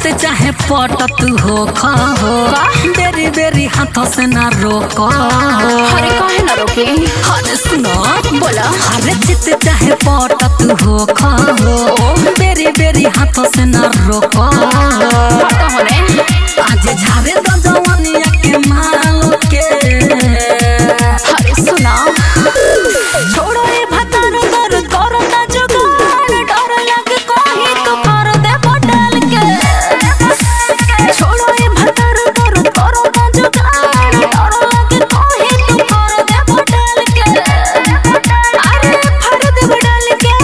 चित चाहे पट तू हो खा हो बेरी बेरी हाथों से ना रोको अरे काहे ना रोके अरे सुनो बोला अरे चित चाहे पट तू हो खा हो बेरी बेरी हाथों से ना रोको हटो होने आज झारे दो जवानिया के माल के अरे सुना छोड़ो ये भतर दर करो ना जुगाड़ डर लगे कोही तो कर दे बदल के छोड़ो ये भतर दर करो ना जुगाड़ डर लगे कोही तो कर दे बदल के अरे फड़ दे बदल के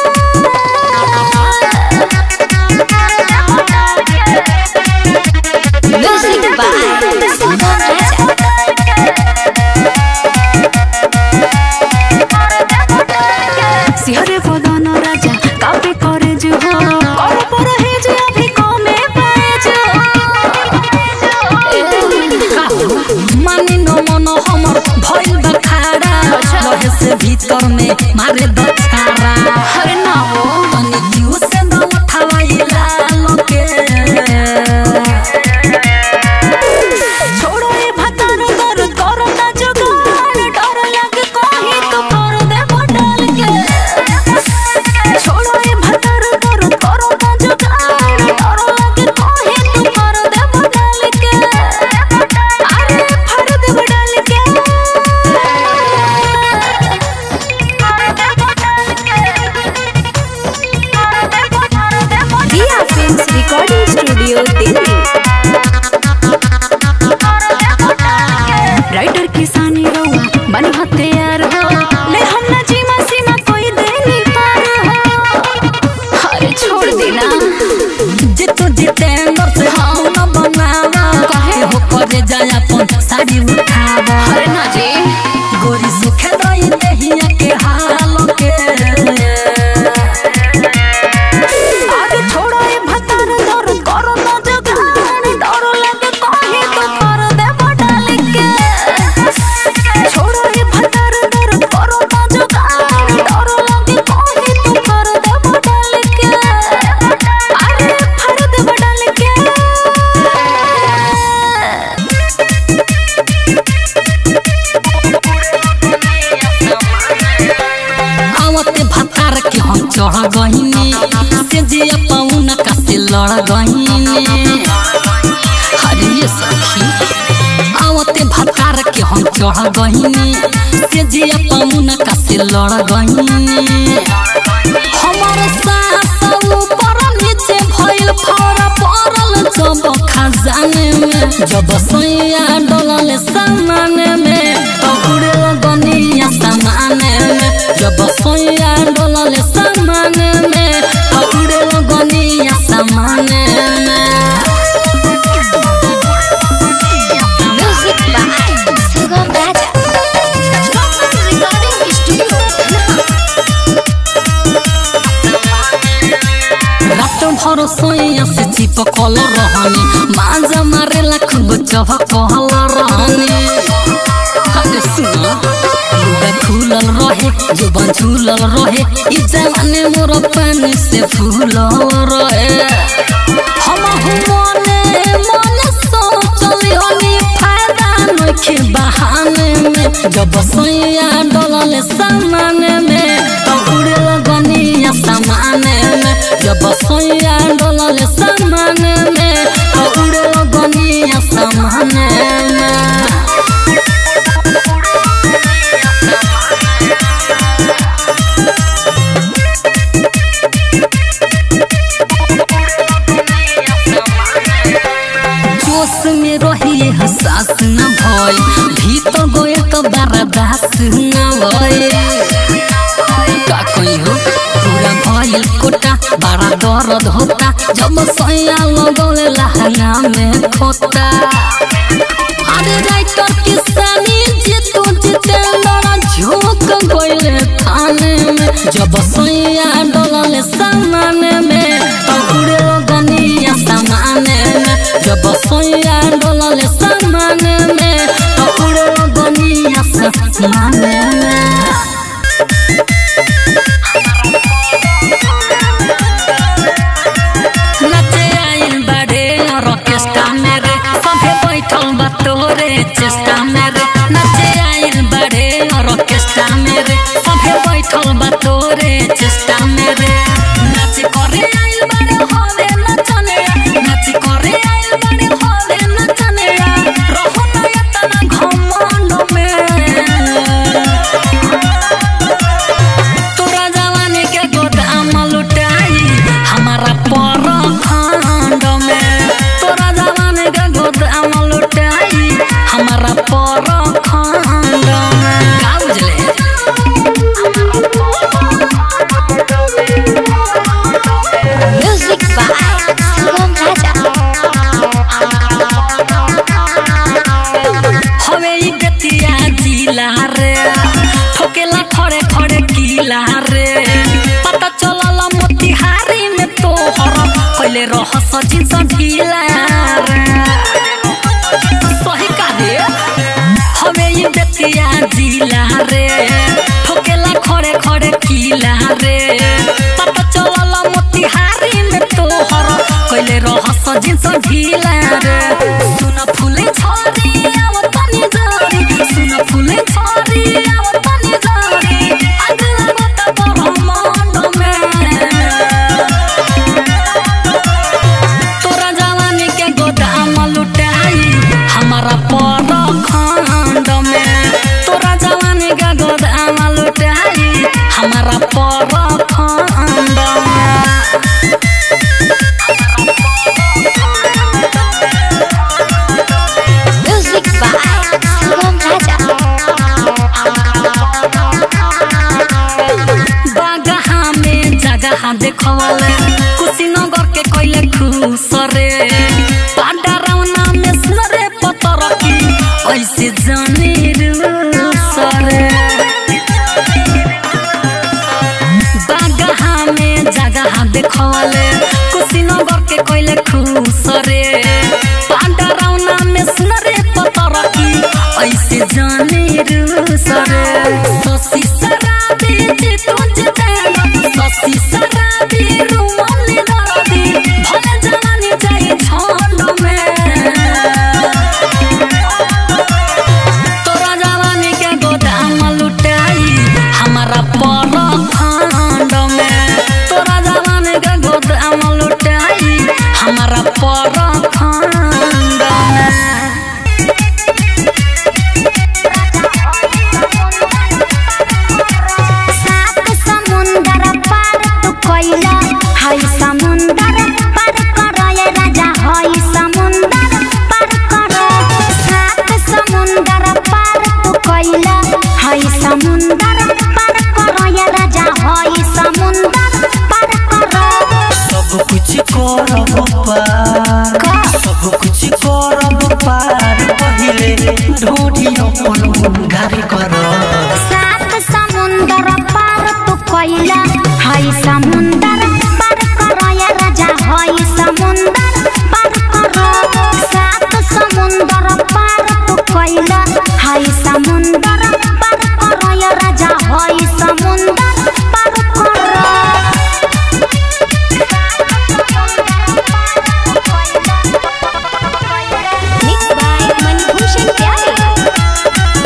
म्यूजिक बाय सुगम राजा सिहरे बदन राजा कापे करे जो हो कर पर है जो अभी कमे पाए जो मानी न मन हमर भइल बा खाड़ा अच्छा। रहे से भीतर में मारे दछाड़ा अरे ना हो तनी जीव से न उठावाई लाल के छोड़ो ये भतर दर करो ना जुगाड़ डर लगे कोही तो कर दे बदल के छोड़ो ये भतर दर करो ना जुगाड़ डर लगे कोही तो कर दे बदल के अरे फड़ दे बदल के दिया films recording studio Delhi writer किसानी रहुआ बन हथियार हो ले हम ना जीमा सीमा कोई दे नहीं पार हो अरे छोड़ देना जितु जितेंद्र से हम न बनावा काहे? हो करे जाय अपन साड़ी उठावा अरे ना जी गोरी सुखे रही देहिया के हाल के आगे छोड़ो ये भतर दर करो ना जुगाड़ डर लगे कहीं तो कर दे बदल के छोड़ो ये भतर दर करो ना जुगाड़ डर लगे कहीं तो कर दे बदल के अरे फड़ दे बदल के आवते भतार के हम चढ़ गहिनी से जे पौना का से लड़ गहिनी अरे ये सखी आवते भतार के हम चढ़ गहिनी से जे पौना का से लड़ गहिनी हमर सास ऊपर नीचे भइल फौरा पड़ल जब खजाने में जब सैया डलल सामान में तो उड़े लगनिया सामान में जब सैया डलल सामान में तो उड़े लगनिया सामान में music by Sugam Raja recording studio रात भर सोया से चिपकल रहनी माजा मारेला खूब चहकल रहनी अरे सुनो लुगा खुलल रहे जुबान झूलल रहे ई जमाने मोर पानी से फूलल रहे हम मने मने सोचल हनी फायदा नखे बहाने में जब सोया डलल सामान में तो उड़े लगनिया सामान में जब सोया डलल सामान में तो उड़े लगनिया सामान में जोश में रहिए हसास न भय भीतर गए तो बर्दाश्त न भय का कोई हो पूरा भइल कोटा बड़ा दर्द होता जब सैया लगौले लहंगा में खोता अरे राइटर किसानी जीतू जितेंद्र झोंक गइले थाने में जब सैया डलल सामान में तो उड़े लगनिया सामान में जब सैया डलल सामान में तो उड़े लगनिया सामान में नचे आइल बाड़े कैले रह सचिन ढीला रे सही का रे हमें ये बेतिया जिला रे ठोकेला खड़े खड़े किला रे पता चलल मोतिहारी में तोहर कैले रह सजिन ढीला रे सुन फूले छोरी आव तनी जरी सुन फूले छोरी आव तनी जरी अगला मत ब्रह्मांड में तोरा जवानी के गोदाम लुटाई हमारा पर खंड में तोरा जवानी के गोदाम लुटाई हमारा पर खंड में Music by Sangam Raja. Bagaha में जगह देखवले कुशीनगर के कोइले खुश रे पांडरौना में सुनरे पतर की ऐसे जाने रूस रे बागहा में जगह देखवले कुशीनगर के कोइले खुश रे पांडरौना में सुनरे पतर की ऐसे जाने रूस रे ससी शराबी जी तुझ देना ससी शराबी रुमाली दरदी भले जवानी जाए झंड में तोरा जवानी के गोदाम लुटाई हमारा पर खंड में तोरा जवानी के गोदाम लुटाई हमारा पर खंड में सात समुंदर पार तू कोइला हई समुंदर पार करो ये राजा हई समुंदर पार करो सात समुंदर पार तू कोइला हई समुंदर पार करो ये राजा हई समुंदर पार करो सब कुछ करब पार का? सब कुछ करब पार पहिले ढोढी अपन घर कर सात समुंदर पार तू कोइला हई समुंदर पार करो ये राजा हई समुंदर पार करो सात समुंदर पार तू कोइला हई समुंदर पार करो ये राजा हई समुंदर पार करो मिक्स बाय मनभूषण प्यारे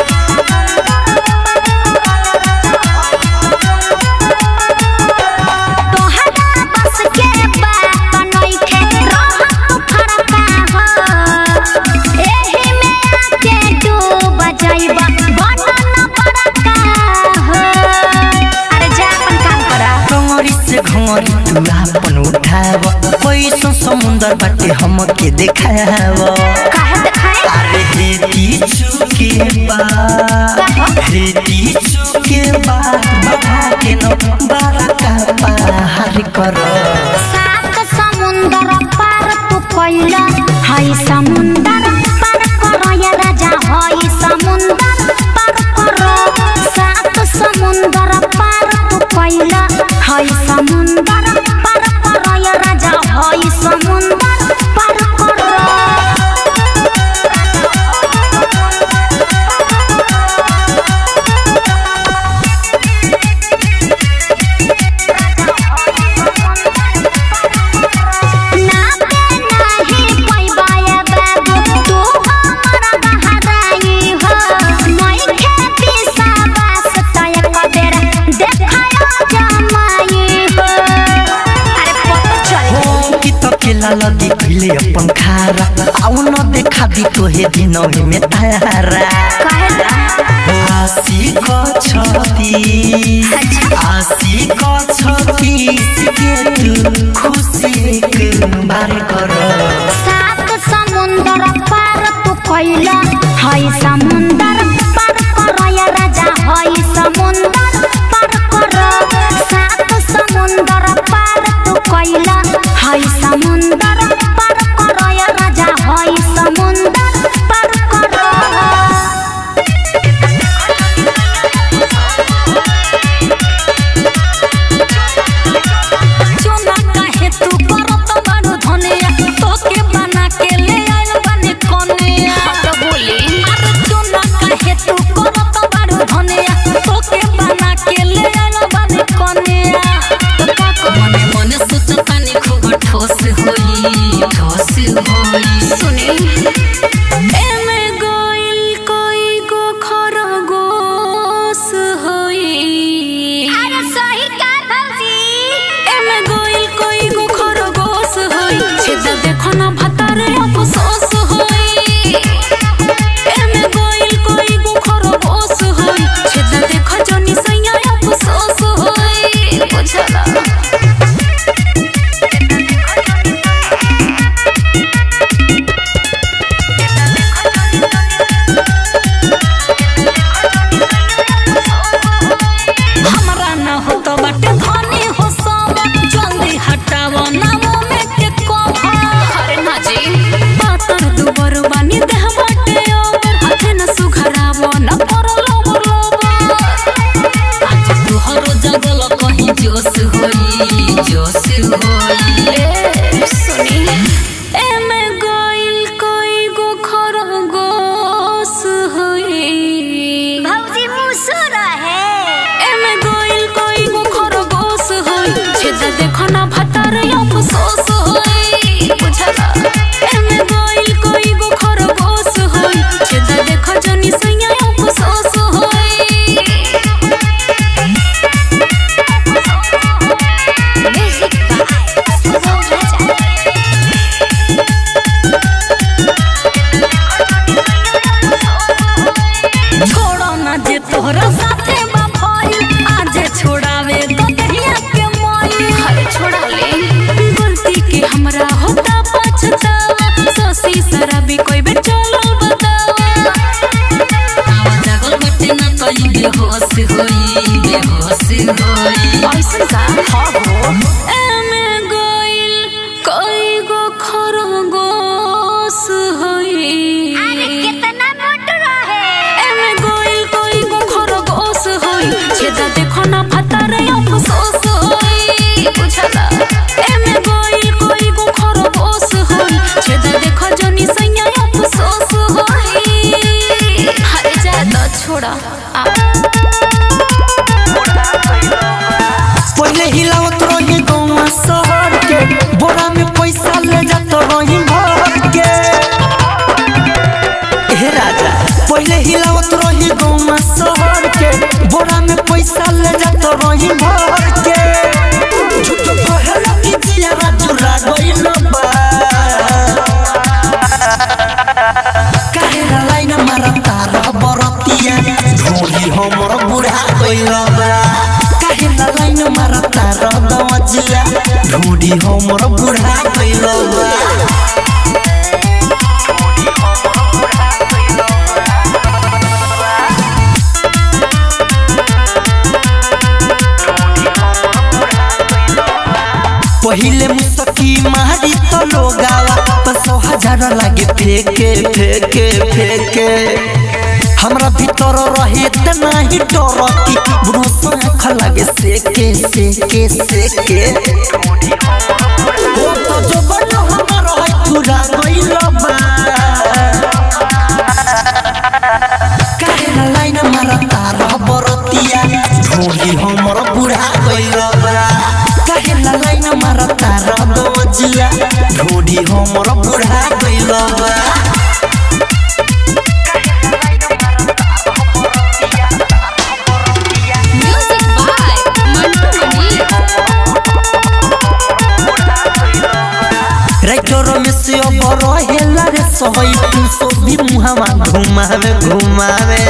तोहरा बस के बात नइखे रहत तू फरका हो एही में आके डूब जाइबा बनन बड़का हो अरे जा अपन काम करा कमरी से घमरी तू अपन उठाव पैसो समुंदर बाटे हमके देखाव काहे देखाए अरे हेती चुके बात हेती चुके बात बढ़ा के न बारा का पार कर सात समुंदर पार तू कोइला हई समुंदर पार करो या राजा हई समुंदर पार करो सात समुंदर पार तू कोइला हई समुंदर पार करो या राजा हई समुंदर पार करो ना पे नाही पैबाया बाबू तू हमरा बहाराई हो नहीं खेती साबास तय कबेर देखायो जमाई हो अरे पता चल हो कि त केला लदी कहिले अपन खारा आउ न देखा दी तोहे दिनौ में तारा काहे आसी को छती आसी को छती के तू खुशी एक बार कर सात समुंदर पार तू कोइला हई समुंदर पार करो या राजा हई समुंदर पार करो सात समुंदर पार तू कोइला हई समुंदर पार करो या राजा हई समुंदर पार करो चुना काहे तू करत जोश होई ए सुनी एमे गोइल कोई गो खरगोश होई भौजी मुसुर है एमे गोइल कोई गो खरगोश होई छेद देखो ना भतर अफसोस होई बुझला एमे गोइल कोई गो खरगोश होई छेद देखो जनी सैया अफसोस होई म्यूजिक बाय सुगम राजा छोड़ो ना जे तोहरा साथे बा भइल आज छोड़ावे तो कहिया के मोई हरे छोड़ा ले गलती के हमरा होता पछतावा सोसी शराबी कोई बे चलो बतावा आवा जागल बटे ना तई बेहोश होई बेहोश होई ऐसन का हाँ हो एमे गोइल कोई गो खरगोश होई अरे कितना मोट रहे एमे गोइल कोई गो खरगोश होई छेदा देखो ना भतर अफसोस होई बुझला एमे गोइल कोई गो खरगोश होई छेदा देखो जनी सैया अफसोस होई हरे जा तो छोड़ा आ पहले हिलावत रही गौवा शहर के बोरा में पैसा ले जात रही भर के हे राजा पहले हिलावत रही गौवा शहर के बोरा में पैसा ले जात रही भर के झूठ कहला कि जिया चुरा गइल बा काहेला लाइन मारता रह बरतिया ढोली हमर बुढ़ा गइल बा काहेला लाइन मारता रह दवजिया ढोली हमर बुढ़ा गइल बा पहिले मुसकी मारी तो लोगावा तो सौ हजार लागे फेके फेके फेके हमरा भीतर रहे त नाही डर की बुढ़ो आँख लागे सेके सेके सेके ओ तो जो बनो हमर है पूरा गइल बा काहेला लाइन मारता रह बरतिया ढोली हमर बुढ़ा गइल बा काहेला लाइन मारता रह दवजिया ढोली हमर बुढ़ा गइल बा music by Mantu Mani writer में से अब रहेला रे सही तू सो भी मुहावा घुमावे घुमावे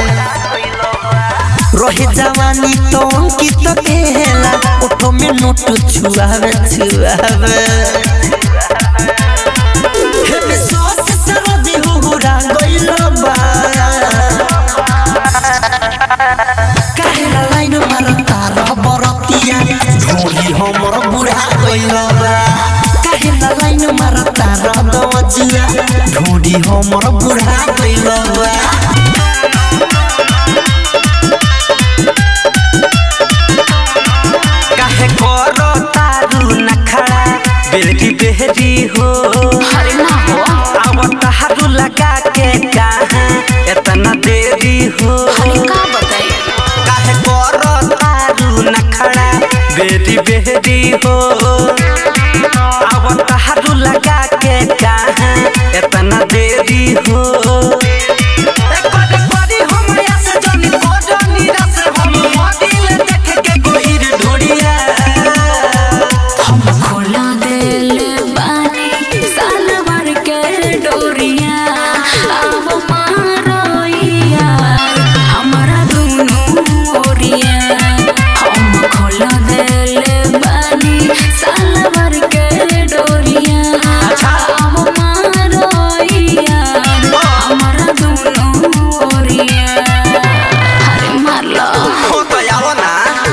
रहे जवानी तो अंकित केला ओठो में नोट छुआवे छुआवे हे में सॉस सरदी हुहुरा गइल बा काहेला लाइन मारता रह बरतिया ढोली हमर बुढ़ा गइल बा काहेला लाइन मारता रह दवजिया ढोली हमर बुढ़ा गइल बा काहे करो तारू नखड़ा बेरी बेरी हो हरे ना हो अब तारू लगा के कहाँ इतना देरी हो हरे का बताई काहे करो तारू नखड़ा बेरी बेरी हो अब तारू लगा के कहाँ इतना देरी हो एक बार बारी हमरा से जनी कोडो निराश हम मदिल देख के गोहिर ढोड़िया हम खोला दिल बानी साल भर के डोरिया अब मारोइया हमारा दोनों ओरिया हम खोला दिल बानी साल भर के डोरिया अब मारोइया हमारा दोनों ओरिया अरे मार लो हो तो आओ ना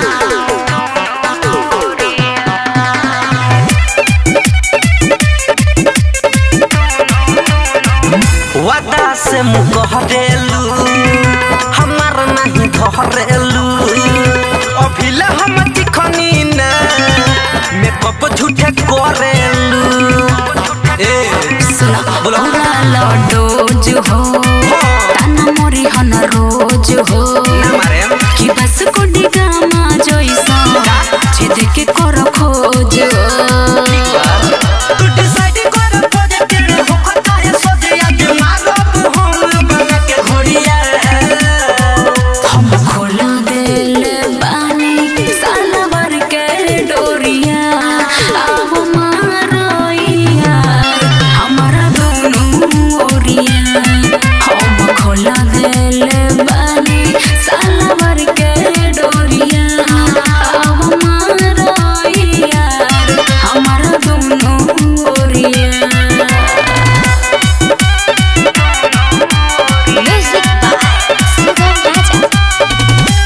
वादा से मुकहरेलू हमार नहीं धरेलू अभिला हम तिखनी ना मेकअप मेकअप झूठे करेलू ए सुना बोलो। पूरा लडोज हो ताना मोरी हन रोज हो ना मारे कि बस को डिगामा जैसा छेद के कर खोज तू डिसाइड कर पॉजिटिव हो खता है सोचे आज मारो हम बना के घोड़िया हम खोल दिल बानी सालवर के डोरिया अब मारोइया हमारा दोनों ओरिया हम खोल दिल बानी सालवर के डोरिया अब मारोइया हमारा दोनों ओरिया म्यूजिक बाय सुगम राजा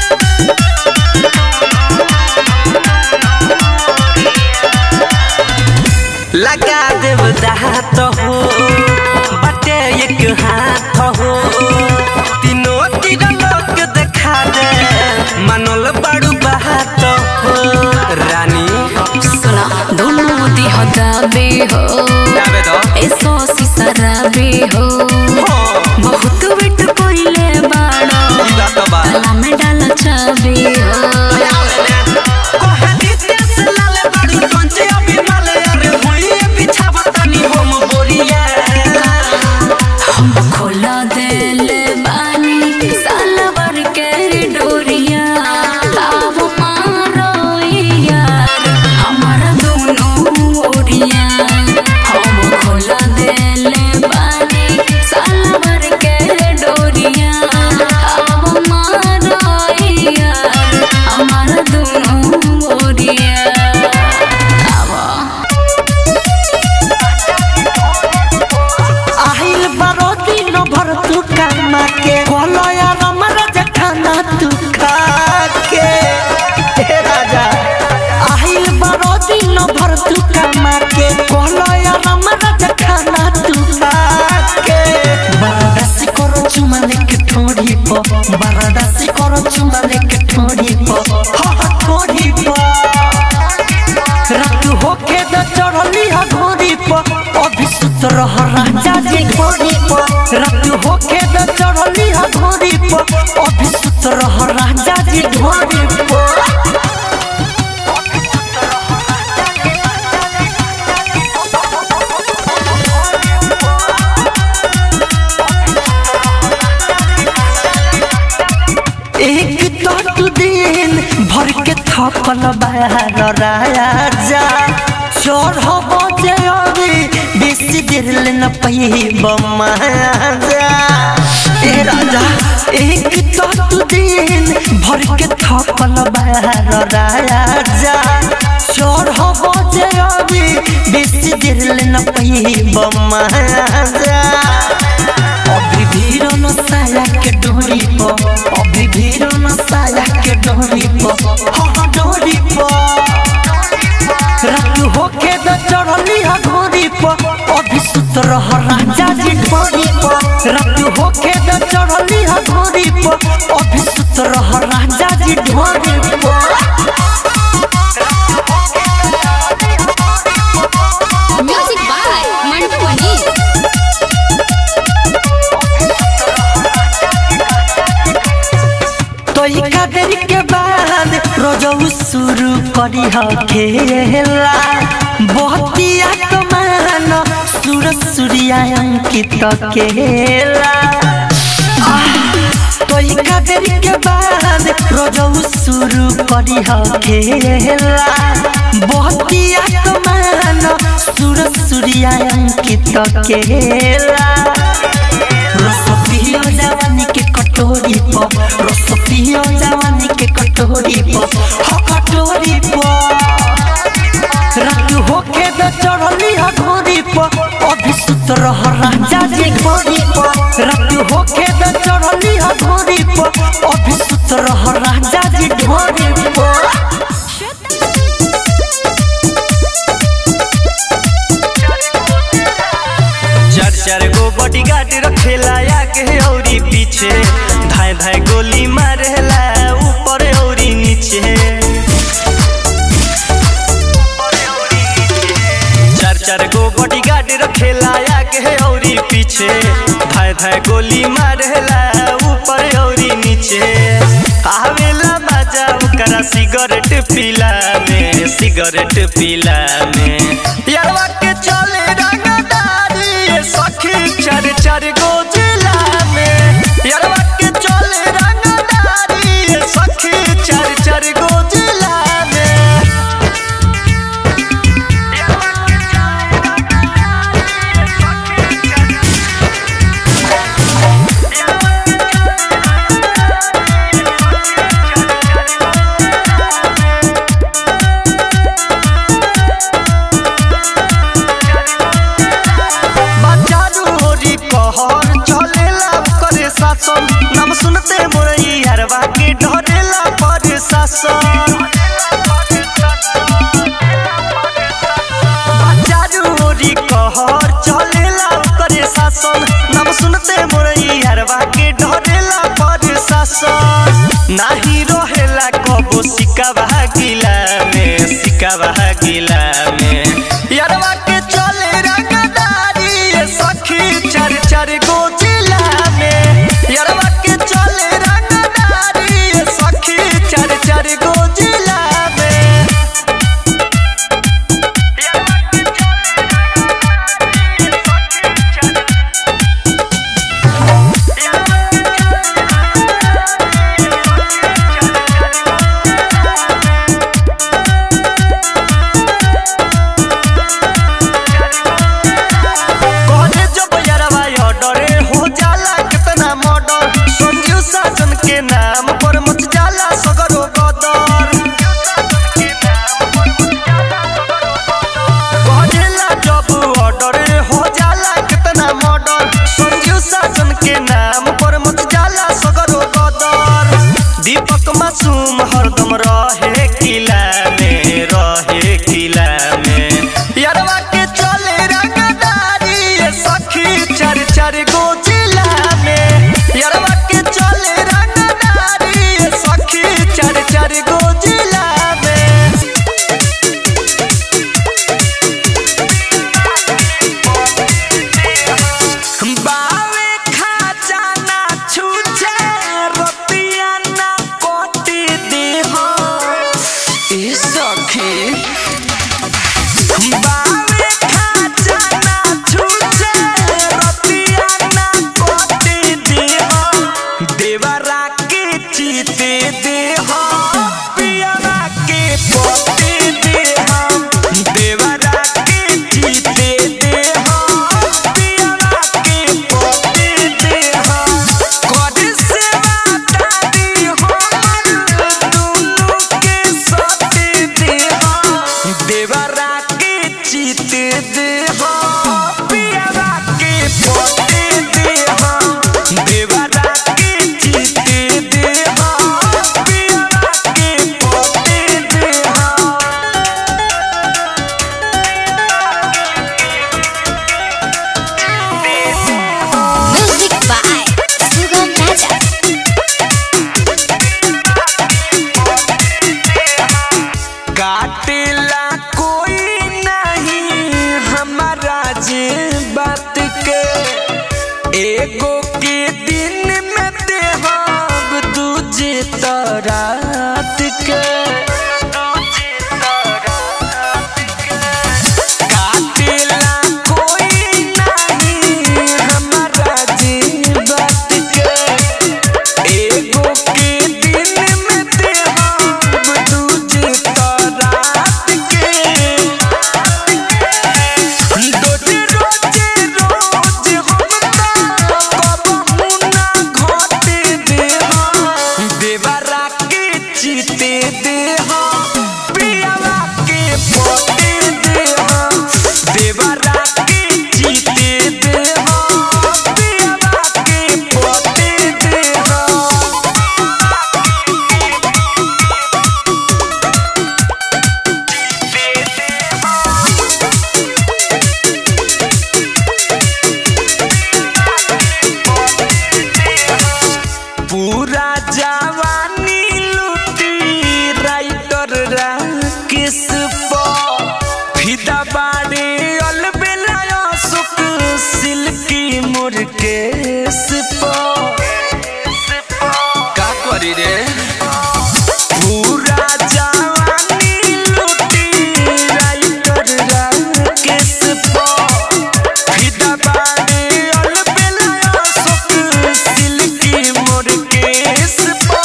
लगा देव दात हो बटे एक हाथ हो तीनों तीर लोग देखा दे मनोल बड़ू बात हो रानी सुना दोनों दिह दाबे हो जाबे दो एसो सिसराबे हो हो बहुत वेट कोइले बाड़ो ई बात बा ताला में डाल चाबे हो कोहनी देश लाल बड़ू कंचे अभी माले अरे हुई बिछावा तनी हम बोरिया हम खोला दिल बानी सालवर के डोरिया अब मारो यार हमारा दोनों ओरिया हम खोला दिल बानी सालवर के डोरिया अब मारो यार हमारा दोनों ओरिया अब আহিल बारो दिन भर तू कामा के बोलो यार हमारा जखाना तू खा के हे राजा আহিल बारो दिन भर तू कामा के बोलो यार हमारा जखाना तू खा के बारादासी करो चुमा लेके ठोड़ी पो बारादासी करो चुमा लेके ठोड़ी पो हा हा ठोड़ी पो रात होके द चढ़ली हा घोड़ी पर अभी सुत रह राजा जी घोड़ी पर रात होके द चढ़ली हा घोड़ी पर अभी सुत रह राजा जी घोड़ी पर एक तो तू दिन भर के थकल बाहर राजा चोर हो बजे अभी बेसी देर ले न पैब महाजा ए राजा एक तो तू दिन भर के थकल बाहर राजा चोर हो बजे अभी बेसी देर ले न पैब महाजा अभी भीरो न साया के डोरी पो अभी भीरो न साया के डोरी पो हाँ हाँ डोरी पो रात होके द चढ़ली हा घोड़ी पो अभी सुत रह राजा जी घोड़ी पो रात होके द चढ़ली हा घोड़ी पो अभी सुत रह राजा जी घोड़ी पो म्यूजिक बाय मंटू मनी तो इका देर के बाद रोजऊ शुरू करी ह खेला बहतिया तो मान सूर सूर्या अंकित केला तो इका देर के बाद रोजऊ शुरू करी ह खेला बहतिया तो मान सूर सूर्या अंकित केला रस पियो जवानी के कटोरी प रस पियो जवानी के कटोरी प ह कटोरी प रात होके द चढ़ली ह घोड़ी प अभी सुत रह राजा जी घोड़ी प रात होके द चढ़ली ह घोड़ी प अभी सुत रह राजा जी घोड़ी प चार चार गो बॉडीगार्ड रखेला आगे औरी पीछे धाय धाय गोली मारेला ऊपर औरी नीचे चार गो बॉडीगार्ड रखेला आगे औरी पीछे धाय धाय गोली मारेला ऊपर औरी नीचे आवेला मजा ओकरा सिगरेट पीला में सिगरेट पीला में यारवा के चले रंगदारी ये सखी चार चार गो जिला में यारवा के चले रंगदारी ये सखी चार चार गो जिला में बाजारू होरी कहर चलेला करे शासन नाम सुनते मोरई हरवा के ढरेला पर शासन बाजारू होरी कहर चलेला करे शासन नाम सुनते मोरई हरवा के ढरेला पर शासन नाही रहेला कबो सिकावा गिला में सिकावा गिला में यारवा के चले रंगदारी ये सखी चार चार गो जिला में यारवा के चले रंगदारी ये सखी चार चार गो जिला में कहले जब यारवा ऑर्डरे हो जाला कितना मर्डर संजीव साजन के नाम पर मच जाला सगरो गदर कहला जब ऑर्डरे हो जाला कितना मर्डर संजीव साजन के नाम पर मच जाला सगरो गदर दीपक मासूम हरदम रहे किला में रहे किला में यारवा के चले रंगदारी ये सखी चार चार गो जिला में यारवा के चले रंगदारी ये सखी चार चार गो जिला में बावे खाजाना छूछे रतिया ना कोटी देह ए सखी बावे खाजाना छूछे रतिया ना कोटी देह देवरा के चीते देह पियरा के पोते देह देवरा के चीते देह पियरा के पोते देह कद से बातारी हमर दुनु के सते देह देवरा के चीते देह पियरा के पोते देह देवरा के चीते देह पियरा के पोते देह Music by Sugam Raja. काटेला कोई नहीं हमारा जे बात के का करी रे पूरा जवानी लूटी राइटर राकेश पो फिदा बाड़े अलबेला अशोक सिल्की मोर केस पो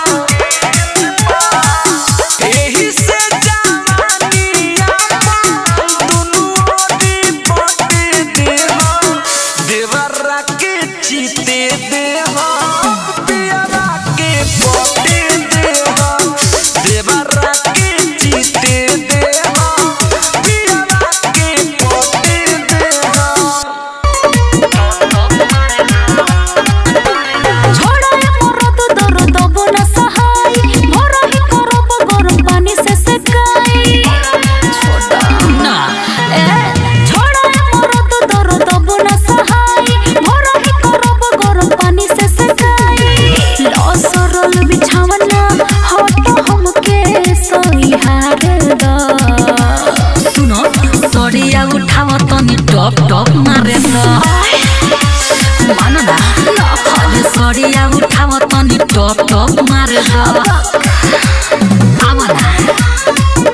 एही से जवानी आपन दुनू ओरी बाटे देहा देवरा के चीते देहा पियरा के बाटे देहा देवरा के चीते देहा पियरा के बाटे देहा छोड़ा ए मरद दर्द बना सहाय भरा ही करब गरम पानी से सेकाई छोड़ा ना ए छोड़ा ए मरद दर्द बना सहाय भरा ही करब गरम पानी से सेकाई लसरल बिछावना हट हमके सहिहार दा सुनो सड़िया उठाव तनी टप टप मारे द मान ना अरे सड़िया उठाव तनी टप टप मारे द आवा ना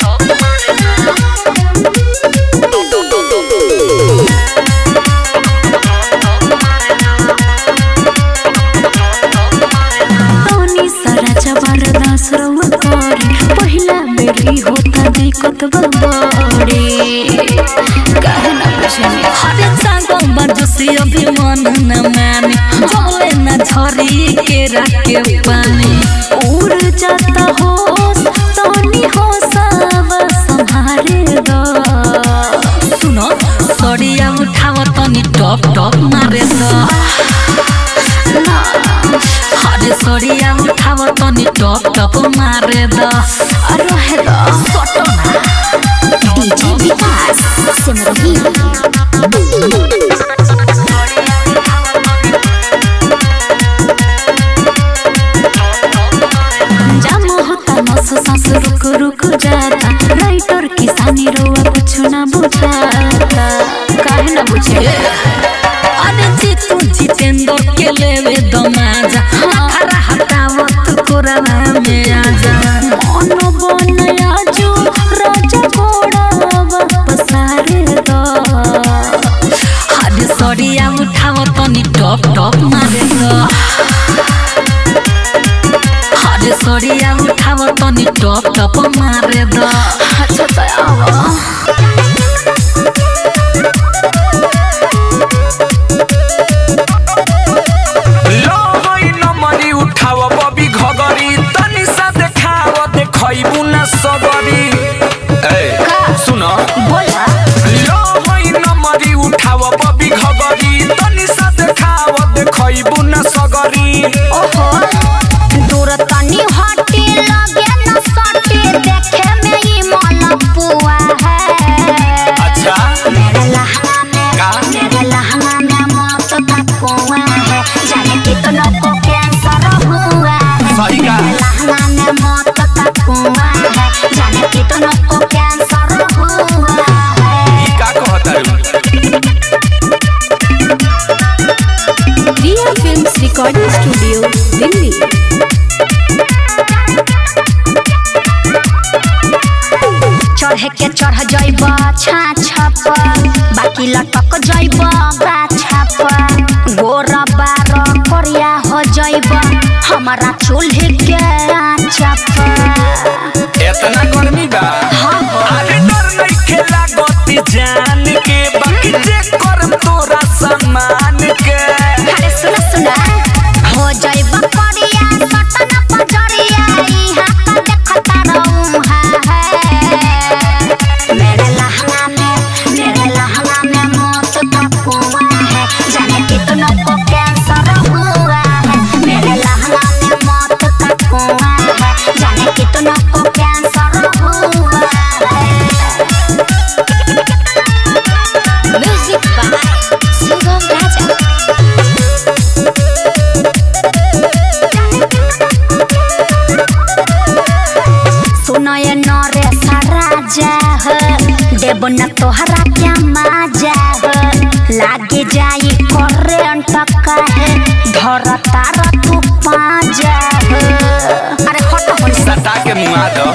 तनी सारा चबार दास रउआ करे पहिला बेरी होता दिक्कत बड़ी काहे ना पूछनी हरे सांगो बरजसी अभिमान न माने जले न झरी के राके पानी उड़ जाता हो तनी हो सब संभारे दो सुनो सड़िया उठाव तनी टप टप मारे द हरे सड़िया उठाव तनी टप टप मारे द रहे दो डीजे विकास सिमरही जाम होता नस सांस रुक रुक जाता राइटर किसानी रोआ कुछ ना बुझाता काहे ना बुझे अरे जीतू जितेंद्र के लेवे दमाजा खरा हटावत कोरवा में आजा मन बनया जो राजा घोड़ा वापस आरे दो हरे सड़िया उठाव तनी टप टप मारे द हरे सड़िया उठाव तनी टप टप मारे द अच्छा तो आवा लो होई नमरी उठाव बबी घगरी तनी सा देखाव देखैबू न सबरी ए सुन बोला लो होई नमरी उठाव बबी घगरी तनी सा देखाव देखैबू न सगरी ओहो दूर तनी हटे लगे न सटे देखे में ही मन पुआ है अच्छा मेरे लहंगा में का? मेरे लहंगा में मौत का कुआं है जाने कितनों को कैंसर हुआ है सही का? मेरे लहंगा में मौत का कुआं है जाने कितनों को कैंसर हुआ है ई का कहतारू Riya films recording studio Delhi चढ़े के चढ़ जइब छाछा पर बाकी लटक जइब गाछा पर गोर बार करिया हो जइब हमारा चूल्हे के आँचा पर एतना गर्मी बा अरे डर नइखे लागत जान के बाकी जे करम तोरा सम्मान के अरे सुना सुना हो जइब करिया सटन पजरिया इहा का देखता रहूं है मेरे लहंगा में मेरे लहंगा में मौत का कुआं है जाने कितनों को कैंसर हुआ है मेरे लहंगा में मौत का कुआं है जाने कितनों को कैंसर हुआ है म्यूजिक बाय सुगम राजा सुनय नरे राजा ह देव न तोहरा क्या माजा ह लागे जाई करेंट काहे धरता र तू पाजा अरे हट हो सटा के मुआ दो